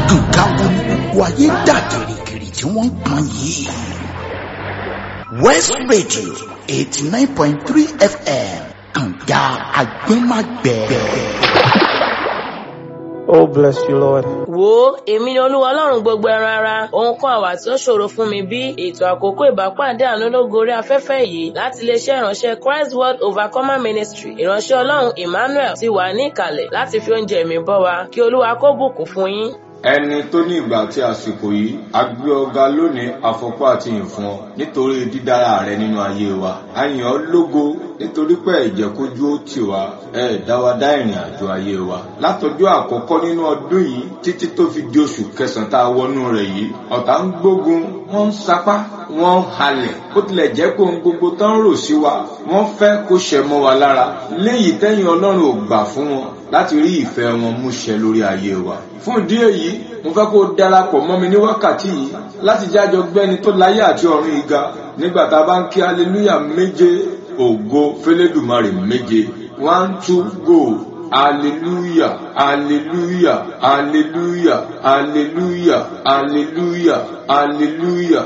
nǹkan wo ni gbogbo ayé dà gìrìgìrì tí wọ́n ń pọn yìí. west radio eighty nine point three fm kànga agbẹ́magbẹ́. Oh, bless you, Lord. wo èmi ni olúwa ọlọ́run gbogbo ẹran ara ohun kan àwà tí ó ṣòro fún mi bí ètò àkókò ìbápàdé àánú ológo orí afẹ́fẹ́ yìí láti iléeṣẹ́ ìránṣẹ́ christ world overcomer ministry ìránṣẹ́ ọlọ́run emmanuel ti wà ní ìkàlẹ̀ láti fi oúnjẹ mi bọ́ wa kí olúwa kó bùkún fún yín. ẹni tó ní ìgbà àti àsìkò yìí a gbé ọ̀gá lónìí àfọpọ́ àti ìfún ọ nítorí dídára rẹ nínú ayé wa a yìn ọ́ lógo nítorí pé ìjẹkójú ó tì wá ẹ dá wa dá ìrìn àjò ayé wa látọjọ́ àkọ́kọ́ nínú ọdún yìí títí tó fi di oṣù kẹsànán tá a wọnú rẹ̀ yìí ọ̀tá ń gbógun wọ́n ń sapá wọ́n ń halẹ̀ bó tilẹ̀ jẹ́ pé ohun gbogbo tán ń rò sí wa wọ́n fẹ́ kó ṣẹ mọ́ wa lára léyìí tẹ́yìn ọlọ́run ò gbà fún wọn láti rí ìfẹ́ wọn múṣẹ lórí ayé wa fún ìdí èyí mo fẹ́ kó darapọ̀ mọ́ mi ní wákàtí yìí láti jájọ gbẹ́ni tó láyé àti ọ̀run ìga nígbà tá a bá ń kí aleluya méje ògo fẹlẹ́dùmarè méje one two go hallelujah hallelujah hallelujah hallelujah hallelujah hallelujah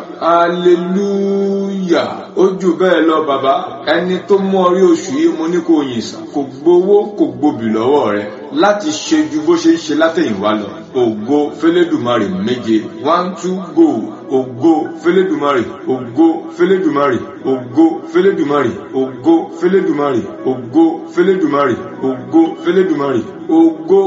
hallelujah ó jù bẹ́ẹ̀ lọ bàbá ẹni tó mú ọrí oṣù yìí mo ní kó yìn sàn kò gbowó kò gbobì lọ́wọ́ rẹ láti ṣe ju bó ṣe ń ṣe látẹ̀yìnwá lọ ògo fẹlẹ́dùmarè méje one two go ògo fẹlẹ́dùmarè ògo fẹlẹ́dùmarè ògo fẹlẹ́dùmarè ògo fẹlẹ́dùmarè ògo fẹlẹ́dùmarè ògo fẹlẹ́dùmarè ògo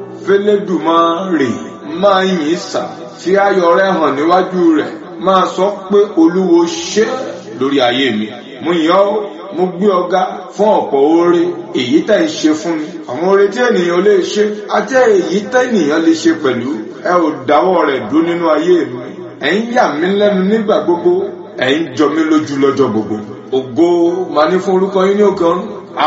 fẹlẹ́dùmarè máa yìn sà fi ayọ̀ rẹ hàn níwájú rẹ̀ máa sọ pé olúwo ṣe lórí ayé mi mo yàn ọ́ mo gbé ọ̀gá fún ọ̀pọ̀ oore èyí tẹ́ ń ṣe fún mi àwọn oore tí ènìyàn lè ṣe àti èyí tẹ́ ènìyàn lè ṣe pẹ̀lú ẹ ò dáwọ́ rẹ̀ dúró nínú ayé mi ẹ̀ ń yà mí lẹ́nu nígbà gbogbo ẹ̀ ń jọ mí lójú lọ́jọ́ gbogbo ògo máa ní fún orúkọ yín ní òkè ọ̀run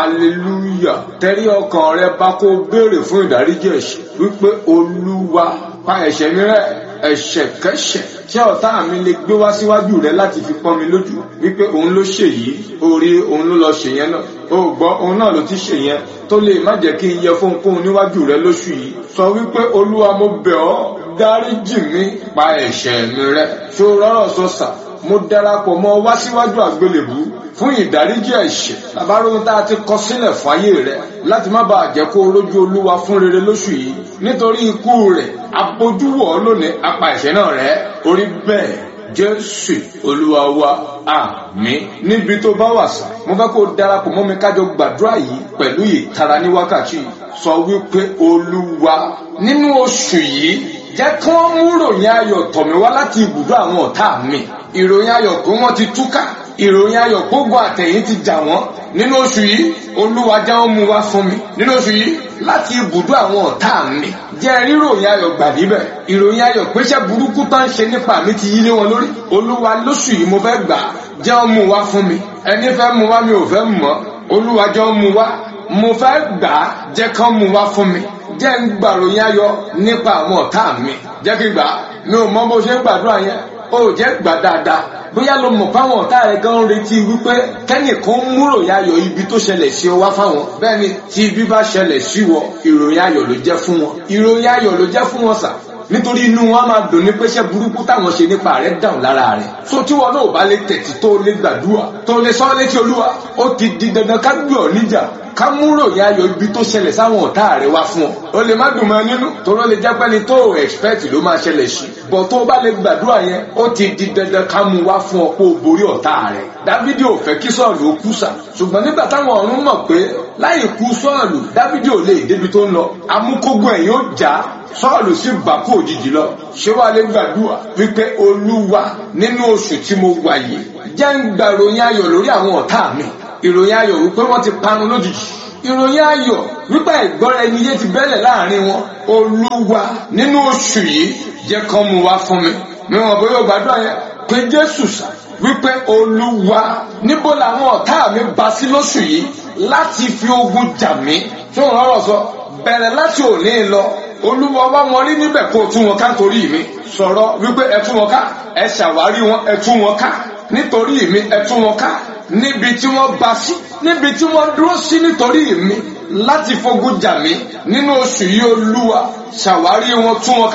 aleluya tẹ́rí ọkàn rẹ bá kó béèrè fún ìdáríjì ẹ̀ṣẹ̀ wípé olúwa pa ẹ̀ṣẹ̀ mi rẹ́ ẹ̀ṣẹ̀ kẹ́ṣẹ̀ tí ọ̀tá mi lè gbé wá síwájú rẹ láti fi pọ́n mi lójú wípé òun ló ṣe yìí orí òun ló lọ ṣe yẹn náà o gbọ́ òun náà ló ti ṣe yẹn tó lè má jẹ́ kí n yẹ fóhunkóhun níwájú rẹ lóṣù yìí sọ wípé olúwa mo bẹ̀ ọ́ dáríjì mi pa ẹ̀ṣẹ̀ mi rẹ́ ṣó rọ́rọ̀ sọ sà mo darapọ̀ mọ́ wá síwájú àgbélébú fún ìdáríjì ẹ̀ṣẹ̀ àbáròhun tá a ti kọ sílẹ̀ fún ayé rẹ láti má bàa jẹ́ kó rójú olúwa fún rere lóṣù yìí nítorí ikú rẹ̀ abojúwọ̀ lónìí apá ẹ̀ṣẹ̀ náà rẹ̀ orí bẹ́ẹ̀ jésù olúwa wa àmín níbi tó bá wà sá mo fẹ́ kó darapọ̀ mọ́ mi kájọ gbàdúrà yìí pẹ̀lú ìtara ní wákàtí yìí sọ wípé olúwa nínú oṣù yìí jẹ́ kí wọ́n mú ròyìn ayọ̀ tọ̀ mí wá láti ibùdó àwọn ọ̀tá mi ìròyìn ayọ̀ pé wọ́n ti túká ìròyìn ayọ̀ gbogbo àtẹ̀yìn ti jà wọ́n nínú oṣù yìí olúwa jẹ́ wọ́n mú wá fún mi nínú oṣù yìí láti ibùdó àwọn ọ̀tá mi jẹ́ ríròyìn ayọ̀ gbà níbẹ̀ ìròyìn ayọ̀ péṣẹ́ burúkú tó ń ṣe nípa mi ti yí lé wọn lórí olúwa lóṣù yìí mo fẹ́ gbà jẹ́ wọ́n mú wá fún mi ẹni fẹ́ mú wá mi ò fẹ́ mọ̀ olúwa jẹ́ wọ́n mú wá mo fẹ́ gbà jẹ́ kán mú wá fún mi jẹ́ ń gbàròyìn ayọ̀ nípa àwọn ọ̀tá mi jẹ́ kí gbà mi ò mọ bó ṣe ń gbàdúrà yẹn ó jẹ́ gbà dáadáa bóyá ló mọ̀ fáwọn ọ̀tá rẹ̀ gan retí wípé kẹ́nìkan ń múrò yayọ̀ ibi tó ṣẹlẹ̀ sí ọ wá fáwọn bẹ́ẹ̀ ni tí ibi bá ṣẹlẹ̀ sí wọ ìròyìn ayọ̀ ló jẹ́ fún wọn ìròyìn ayọ̀ ló jẹ́ fún wọn sà nítorí inú wọn máa dùn ní péṣẹ burúkú táwọn ṣe nípa rẹ̀ dáhùn lára rẹ̀ so tí wọn náà bá lè tẹ̀tí tó lè gbàdúrà tó lè sọ létí olúwa ó ti di dandan ká gbé ọ níjà ká múrò yá ayọ̀ ibi tó ṣẹlẹ̀ sáwọn ọ̀tá rẹ̀ wá fún ọ. o lè má dùn mọ́ nínú torọ́ lè jẹ́ pẹ́ni tó o expect ló máa ṣẹlẹ̀ sí. bọ̀ tó o bá lè gbàdúrà yẹn ó ti di dandan ká mú wá fún ọ kó o borí ọ̀tá rẹ̀. dávidi ò fẹ́ kí sọ́ọ̀lù ó kú sà. ṣùgbọ́n nígbà táwọn ọ̀run mọ̀ pé láì kú sọ́ọ̀lù dávidi ò lè débi tó ń lọ. amúkógun ẹ̀yìn ó já sọ́ọ̀lù sì bà kú òjijì lọ. ṣé wàá lè gbàdúrà wípé olúwa nínú oṣù tí mo wà yìí jẹ́ ń gbàròyìn ayọ̀ lórí àwọn ọ̀tá mi ìròyìn ayọ̀ wípé wọ́n ti parun lójijì ìròyìn ayọ̀ wípé ìgbọ́ra ẹni yé ti bẹ́lẹ̀ láàrin wọn olúwa nínú oṣù yìí jẹ́ kán mú wá fún mi mi wọn bóyá gbàdúrà yẹn pé jésù sá wípé olúwa níbo làwọn ọ̀tá mi bá sí lóṣù yìí láti fi ogun jà mí tí wọn rọrọ sọ bẹ̀rẹ̀ láti òní lọ olúwa wá wọn rí níbẹ̀ kó o tú wọn ká torí mi sọ̀rọ̀ wípé ẹ tú wọn ká ẹ ṣàwárí wọn ẹ tú wọn ká nítorí mi ẹ tú wọn ká níbi tí wọ́n bá sí níbi tí wọ́n dúró sí nítorí mi láti fogun jà mí nínú oṣù yìí olúwa ṣàwárí wọn tú wọn ká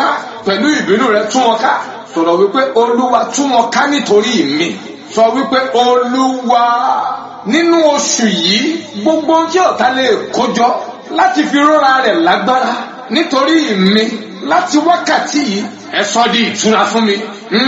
pẹ̀lú ìbínú rẹ tú wọn ká sọ̀rọ̀ wípé olúwa tú wọn ká nítorí mi sọ wípé olúwa nínú oṣù yìí gbogbo tí ọ̀tá lè kójọ láti fi rọra rẹ̀ lágbára nítorí mi láti wákàtí yìí ẹ sọ di ìtura fún mi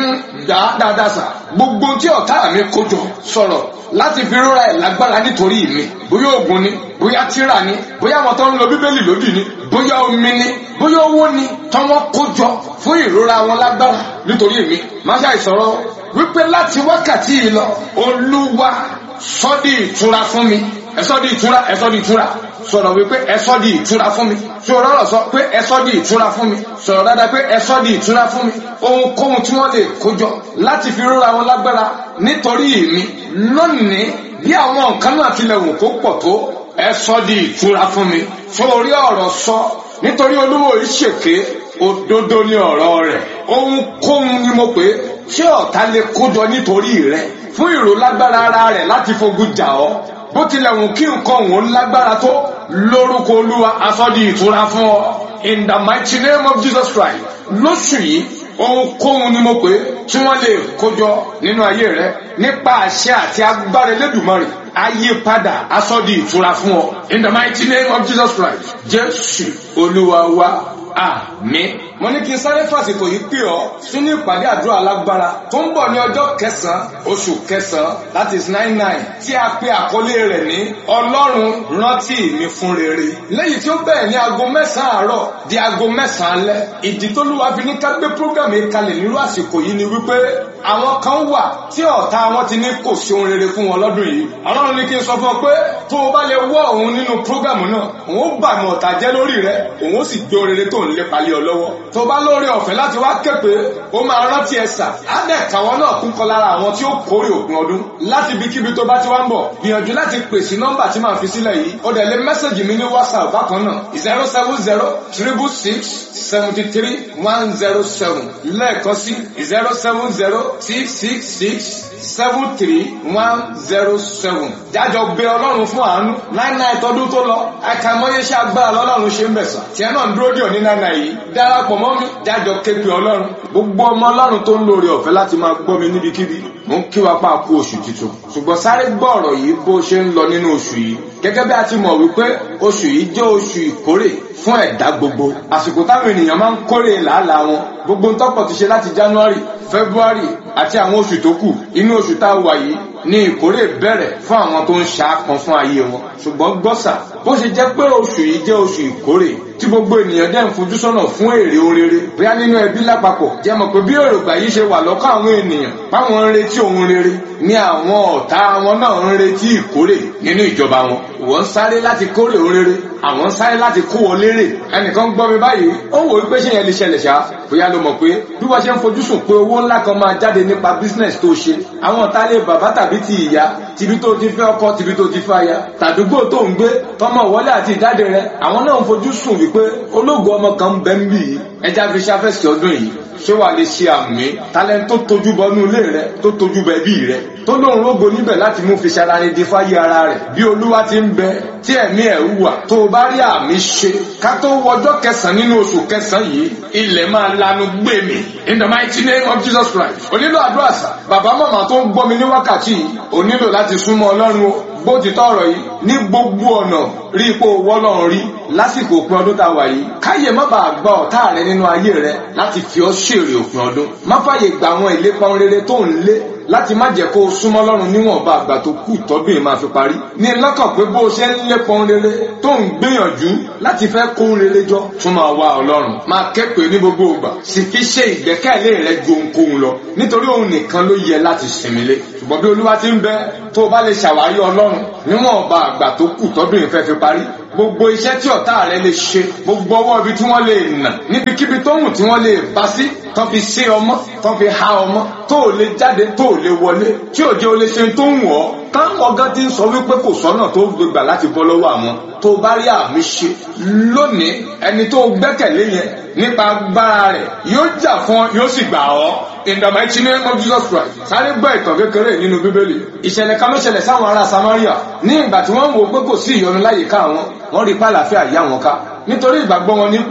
dáadáa sà gbogbo tí ọ̀tá mi kójọ sọ̀rọ̀ láti fi rọra ẹ̀ lágbára nítorí mi bóyá oògùn ni bóyá tírà ni bóyá àwọn tó ń lo bíbélì lódì ni bóyá omi ni bóyá owó ni tọ́wọ́ kójọ fún ìrora wọn lágbára nítorí mi má ṣàìsọ̀rọ̀ wípé láti wákàtí yìí lọ olúwa sọ di ìtura fún mi ẹ sọ di ìtura ẹ sọ di ìtura sọ̀rọ̀ wípé ẹ sọ di ìtura fún mi sọ̀rọ̀ ọ̀rọ̀ sọ pé ẹ sọ di ìtura fún mi sọ̀rọ̀ dáadáa pé ẹ sọ di ìtura fún mi ohunkóhun tí wọ́n lè kójọ láti fi rọra wọn lágbára nítorí mi lónìí bí àwọn nǹkan náà tilẹ̀ wù kó pọ̀ tó ẹ sọ di ìtura fún mi sórí ọ̀rọ̀ sọ nítorí olúwo ìṣèké òdodo ni ọ̀rọ̀ rẹ̀ ohunkóhun ni mo pè é tí ọ̀tá lè kójọ nítorí rẹ̀ fún ìròlágbára ara rẹ̀ láti fogun jà ọ́ bó tilẹ̀ wù kí nǹkan òun lágbára tó lórúkọ olúwa asọ́di ìtura fún ọ in the mighty name of jesus christ lóṣù yìí ohunkóhun ni mo pè é tí wọ́n lè kójọ nínú ayé rẹ nípa àṣẹ àti agbára Elédùmarè ayé padà asọ́di ìtura fún ọ in the mighty name of jesus christ jésù olúwa wa àmín. mo ní kí n sáré fàsìkò yìí pè ọ́ sínú ìpàdé àdúrà alágbára tó ń bọ̀ ní ọjọ́ kẹsàn-án oṣù kẹsàn-án that is nine nine tí a pe àkọlé rẹ̀ ní ọlọ́run rántí mi fún rere lẹ́yìn tí ó bẹ̀rẹ̀ ní aago mẹ́sàn-án àárọ̀ di aago mẹ́sàn-án alẹ́ ìdí tó lúwa fi ní ká gbé program yìí kalẹ̀ nírú àsìkò yìí ni wípé àwọn kan wà tí ọ̀tá wọn ti ní kò sí ohun rere fún wọn lọ́dún yìí ọlọ́run ní kí n sọ fún ọ pé tó o bá lè wọ́ òun nínú program náà òun ó bà mọ̀ ọ̀tá jẹ́ lórí rẹ òun ó sì gbé ohun rere tó ń lépa lé ọ lọ́wọ́ tó bá lóore ọ̀fẹ́ láti wá képe ó máa rántí ẹ̀sà á dẹ̀ káwọn náà kún kọ lára àwọn tí ó kórè òpin ọdún láti ibikíbi tó bá ti wá ń bọ̀ gbìyànjú láti pè sí nọ́mbà tí màá fi sílẹ̀ yìí ó dẹ̀ lé mẹ́sàgì mi ní whatsapp bákan náà zero seven zero triple six seventy three one zero seven lẹ́ẹ̀kan sí zero seven zero six six six seven three one zero seven jájọ gbé ọlọ́run fún àánú nine nine tọdún tó lọ àkàmọ́yé ṣe agbára lọ́lọ́run ṣe ń bẹ̀sán tiẹ̀ náà ń dúró dì ọ́ ní nine nine yìí darapọ̀ mọ́ mi jájọ képe ọlọ́run gbogbo ọmọ ọlọ́run tó ń lóore ọ̀fẹ́ láti máa gbọ́ mi níbikíbi mò ń kí wa pa kú oṣù tuntun ṣùgbọ́n sáré gbọ́ ọ̀rọ̀ yìí bó ṣe ń lọ nínú oṣù yìí gẹ́gẹ́ bí a ti mọ̀ wípé oṣù yìí jẹ́ oṣù ìkórè fún ẹ̀dá gbogbo àsìkò táwọn ènìyàn máa ń kórè làálàá wọn gbogbo ntọ́pọ̀ ti ṣe láti January February àti àwọn oṣù tó kù inú oṣù tá a wà yìí ní ìkórè bẹ̀rẹ̀ fún àwọn tó ń ṣàápọn fún ayé wọn ṣùgbọ́n gbọ́sà bó ṣe jẹ́ pé oṣù yìí jẹ́ oṣù ìkórè tí gbogbo ènìyàn dẹ̀ ń fojú sọ́nà fún èrè orere bóyá nínú ẹbí lápapọ̀ jẹ́ mọ̀ pé bí èrògbà yìí ṣe wà lọ́kàn àwọn ènìyàn báwọn ń retí ohun rere ní àwọn ọ̀tá wọn náà ń retí ìkórè nínú ìjọba wọn wọ́n ń sáré láti kórè ohun rere àwọn ń sáré láti kó wọn lérè ẹnìkan gbọ́ mi báyìí ó wò wípé ṣé yẹn lè ṣẹlẹ̀ ṣá bóyá ló mọ̀ pé bí wọ́n ṣe ń fojú sùn pé owó ńlá kan máa jáde nípa business tó ṣe àwọn ọ̀tá lè bàbá tàbí ti ìyá tìbí tó ti fẹ́ ọkọ tìbí tó ti fẹ́ aya tàdúgbò tó ń gbé tọmọ ìwọlé àti ìjáde rẹ àwọn náà ń fojú sùn wípé ológun ọmọ kan ń bẹ ń bì yìí ẹja fi ṣàfẹ́sì ọdún yìí ṣé wàá lè ṣe àmì talent tó tojú bọnú ilé rẹ tó tojú bẹ bí rẹ tó lóun rógo níbẹ̀ láti mú fi ṣara di fáyé ara rẹ̀ bí olúwa ti ń bẹ tí ẹ̀mí ẹ̀ wà tó o bá rí àmì ṣe ká tó wọjọ́ kẹsàn-án nínú oṣù kẹsàn-án yìí ilẹ̀ máa lanu gbé mi in the mighty name of Jesus Christ onílò àdúrà sà bàbá màmá tó ń gbọ́ mi ní wákàtí yìí onílò láti súnmọ́ ọlọ́run o bó ti tọrọ yìí ní gbogbo ọ̀nà rí ipò wọ́lọ́run rí lásìkò òpin ọdún tá a wà yìí káyè má bàa gba ọ̀tá rẹ nínú ayé rẹ láti fi ọ́ ṣèrè òpin ọdún má fàyè gba àwọn ìlépa rere tó ń lé láti má jẹ́ kó o súnmọ́ lọ́run níwọ̀nba àgbà tó kù tọ́dún yìí máa fi parí. ní lọ́kàn pé bó o ṣe ń lépọn rere tó ń gbìyànjú láti fẹ́ kó rere jọ tún máa wá ọlọ́run. máa kẹ́pẹ́ ní gbogbo ìgbà sì fi ṣe ìgbẹ́kẹ̀lé rẹ ju ohunkóhun lọ nítorí òun nìkan ló yẹ láti sinmi lé. ṣùgbọ́n bí olúwa ti ń bẹ tó o bá lè ṣàwárí ọlọ́run níwọ̀nba àgbà tó kù tọ́dún yìí fẹ́ fi parí gbogbo iṣẹ́ tí ọ̀tá rẹ lè ṣe gbogbo ọwọ́ ibi tí wọ́n lè nà níbikíbi tó hùn tí wọ́n lè bá sí tán fi ṣe ọmọ tán fi ha ọmọ tó ò lè jáde tó ò lè wọlé tí ò jẹ́ o lè ṣe tó ń wọ̀ ọ́ táwọn ọgá ti ń sọ wípé kò sọ́nà tó gbégbà láti bọ́ lọ́wọ́ àwọn tó bá rí àmì ṣe lónìí ẹni tó gbẹ́kẹ̀lé yẹn nípa agbára rẹ̀ yóò jà fún ọ yóò sì gbà ọ́ in the mighty name of Jesus Christ sáré gbọ́ ìtàn kékeré nínú bíbélì ìṣẹ̀lẹ̀ kan ló ṣẹlẹ̀ sáwọn ará Samaria ní ìgbà tí wọ́n ń wo pé kò sí ìyọnu láyìíká wọn wọ́n rí pàlàfíà yá wọn ká nítorí ìgbàgbọ́ wọn ní pé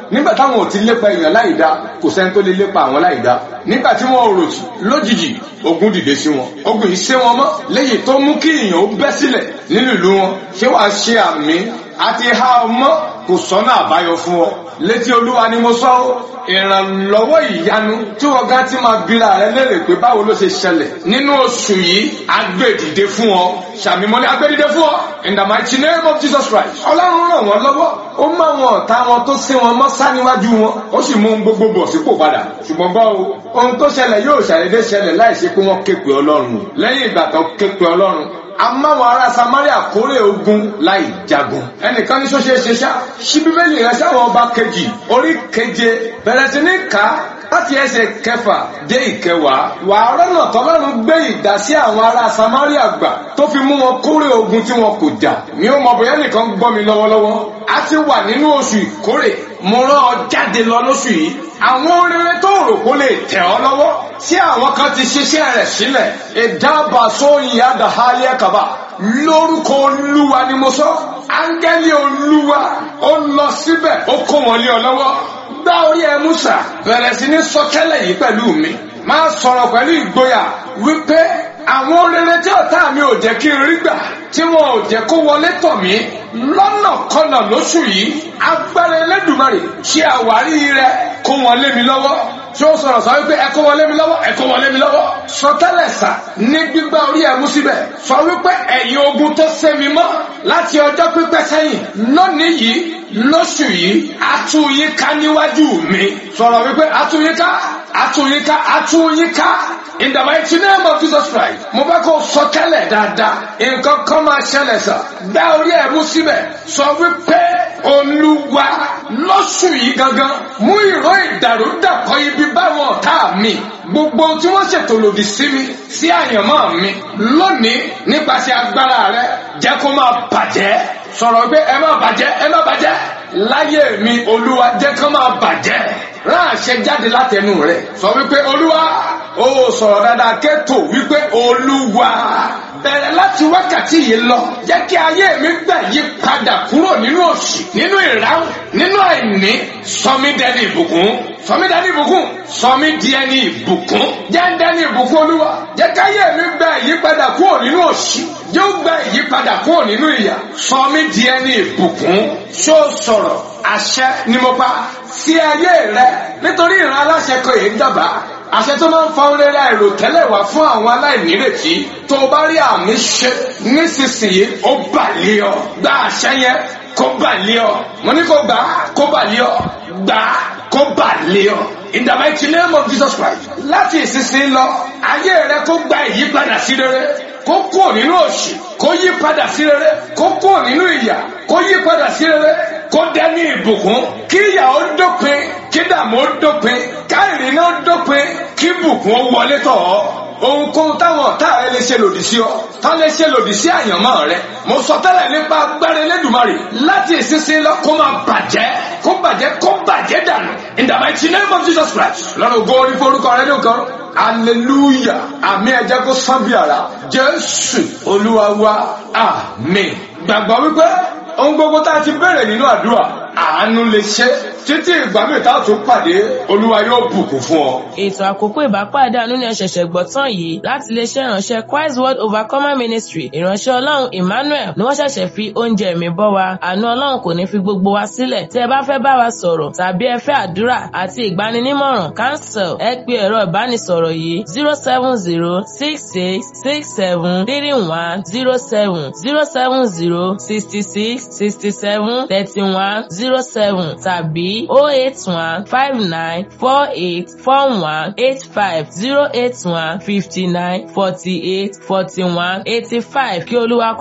nígbà táwọn ò ti lépa èèyàn láì dá kò sẹ́ni tó lè lépa àwọn láì dá nígbà tí wọ́n rò jù lójijì ogun dìde sí wọn ogun yìí sé wọn mọ́ léyìí tó mú kí èèyàn ó bẹ́ sílẹ̀ nínú ìlú wọn ṣé wàá ṣe àmì àti ha ọmọ kò sọ́nà àbáyọ fún ọ létí olúwa ni mo sọ ọ́ ìrànlọ́wọ́ ìyanu tí wọ́n gá ti máa bira rẹ léèrè pé báwo ló ṣe ṣẹlẹ̀ nínú oṣù yìí agbèdìde fún ọ ṣàmìmọ́lé agbèdìde fún ọ in the mighty name of Jesus Christ ọlọ́run ràn wọ́n lọ́wọ́ ó mọ àwọn ọ̀tá wọn tó sí wọn mọ́ sá níwájú wọn ó sì mú gbogbo bọ̀ sípò padà ṣùgbọ́n gbọ́ o ohun tó ṣẹlẹ̀ yóò ṣàdédé ṣẹlẹ̀ láìsí pé wọ́n ké pe ọlọ́run lẹ́yìn ìgbà tó ké pe ọlọ́run amáwọn ará samaria kórè ogun láì jagun ẹnìkan ní sọ́ṣẹ́ ṣe ṣá ṣí bíbélì rẹ sáwọn ọba kejì orí keje bẹ̀rẹ̀ sí ní ká láti ẹsẹ̀ kẹfà dé ìkẹwàá wàá rọ́nà tọ́lọ́run gbé ìdá sí àwọn ará samaria gbà tó fi mú wọn kórè ogun tí wọn kò jà mi ò mọ̀ bóyá nìkan gbọ́ mi lọ́wọ́lọ́wọ́ a ti wà nínú oṣù ìkórè mo rán ọ jáde lọ lóṣù yìí àwọn oríire tó rò kó lè tẹ̀ ọ́ lọ́wọ́ tí àwọn kan ti ṣiṣẹ́ rẹ̀ sílẹ̀ ìdábà sóyìn àdàhálẹ̀ kaba lórúkọ olúwa ni mo sọ áńgẹ́lì olúwa ó lọ síbẹ̀ ó kó wọn lé ọ lọ́wọ́ gbá orí ẹ Músà bẹ̀rẹ̀ sí ní sọtẹ́lẹ̀ yìí pẹ̀lú mi máa sọ̀rọ̀ pẹ̀lú ìgboyà wípé àwọn rere tí ọ̀tá mi ò jẹ́ kí n rí gbà tí wọn ò jẹ́ kó wọlé tọ̀ mí lọ́nà kọnà lóṣù yìí agbára Elédùmarè ṣe àwárí rẹ kó wọn lé mi lọ́wọ́ tí ó sọ̀rọ̀ sọ wípé ẹ kó wọn lé mi lọ́wọ́ ẹ kó wọn lé mi lọ́wọ́ sọtẹ́lẹ̀ sà ní gbígbá orí ẹ̀ mú síbẹ̀ sọ wípé ẹ̀yin ogun tó sé mi mọ́ láti ọjọ́ pípẹ́ sẹ́yìn lónìí yìí lóṣù yìí atúnyíká níwájú mi sọ̀rọ̀ wípé atúnyíká atúnyíká atúnyíká in the mighty name of Jesus Christ mo fẹ́ kó sọ tẹ́lẹ̀ dáadáa nǹkan kan máa ṣẹlẹ̀ sà gbá orí ẹ̀ mú síbẹ̀ sọ wípé olúwa lóṣù yìí gangan mú ìró ìdàrúdàpọ̀ ibi báwọn ọ̀tá mi gbogbo tí wọ́n ṣètò lòdì sí mi sí àyànmọ́ mi lónìí nípasẹ̀ agbára rẹ jẹ́ kó máa bàjẹ́ sọ̀rọ̀ pé ẹ má bàjẹ́ ẹ má bàjẹ́ láyé mi olúwa jẹ́ kó máa bàjẹ́ rán àṣẹ jáde látẹnu rẹ sọ wípé olúwa ó sọ̀rọ̀ dáadáa kẹ́tò wípé olúwa bẹ̀rẹ̀ láti wákàtí yìí lọ jẹ́ kí ayé mi gbà yí padà kúrò nínú òṣì nínú ìráhùn nínú àìní sọmi dẹni ìbùkún sọmi dẹni ìbùkún sọmi di ẹni ìbùkún jẹ́ ń dẹni ìbùkún olúwa jẹ́ kí ayé mi gbà yí padà kúrò nínú òṣì yóò gba ìyípadà kúrò nínú ìyà sọmi di ẹni ìbùkún ṣó sọ̀rọ̀ àṣẹ ni mo pa sí ayé rẹ nítorí ìran aláṣẹ kan èyí dábàá àṣẹ tó máa ń fa oríire àìrò tẹ́lẹ̀ wá fún àwọn aláìnírètí tó o bá rí àmì ṣe nísinsìnyí ó bà lé ọ gba àṣẹ yẹn kó bà lé ọ mo ní kó gbà á kó bà lé ọ gbà á kó bà lé ọ in the mighty name of Jesus Christ láti ìsinsìnyí lọ ayé rẹ kó gba ìyípadà sí rere kó kúrò nínú òṣì kó yí padà sí rere kó kúrò nínú ìyà kó yí padà sí rere kó dání ìbùkún kí ìyà ó dópin kí dààmú ó dópin káìrì náà dópin kí bùkún ó wọlé tọ̀ ọ́ ohunkóhun táwọn ọ̀tá rẹ lè ṣe lòdì sí ọ tá lè ṣe lòdì sí àyànmọ́ rẹ mo sọ tẹ́lẹ̀ nípa agbára Elédùmarè láti ìsinsin lọ kó máa bàjẹ́ kó bàjẹ́ kó bàjẹ́ dànù in the mighty name of Jesus Christ lọ́nà ògo orí forúkọ rẹ nìkan hallelujah àmì ẹ̀jẹ̀ kó sán bí ara Jésù Olúwa wa àmín gbàgbọ́ wípé ohun gbogbo tá a ti bẹ̀rẹ̀ nínú àdúrà àánú lè ṣe títí ìgbà míì tá a tún pàdé olúwa yóò bùkún fún ọ. ètò àkókò ìbápàdé àánú ni ẹ ṣẹ̀ṣẹ̀ gbọ́ tán yìí láti iléeṣẹ́ ìránṣẹ́ Christ World Overcomer Ministry ìránṣẹ́ ọlọ́run Emmanuel ni wọ́n ṣẹ̀ṣẹ̀ fi oúnjẹ mi bọ́ wa àánú ọlọ́run kò ní fi gbogbo wa sílẹ̀ tí ẹ bá fẹ́ bá wa sọ̀rọ̀ tàbí ẹ fẹ́ àdúrà àti ìgbaninímọ̀ràn cancel ẹ pe ẹ̀rọ ìbánisọ̀rọ̀ yìí zero seven zero six six six seven three one zero seven zero seven zero sixty six sixty seven thirty one zero seven tàbí oh eight one five nine four eight four one eight five zero eight one fifty nine forty eight forty one eighty five kí olúwa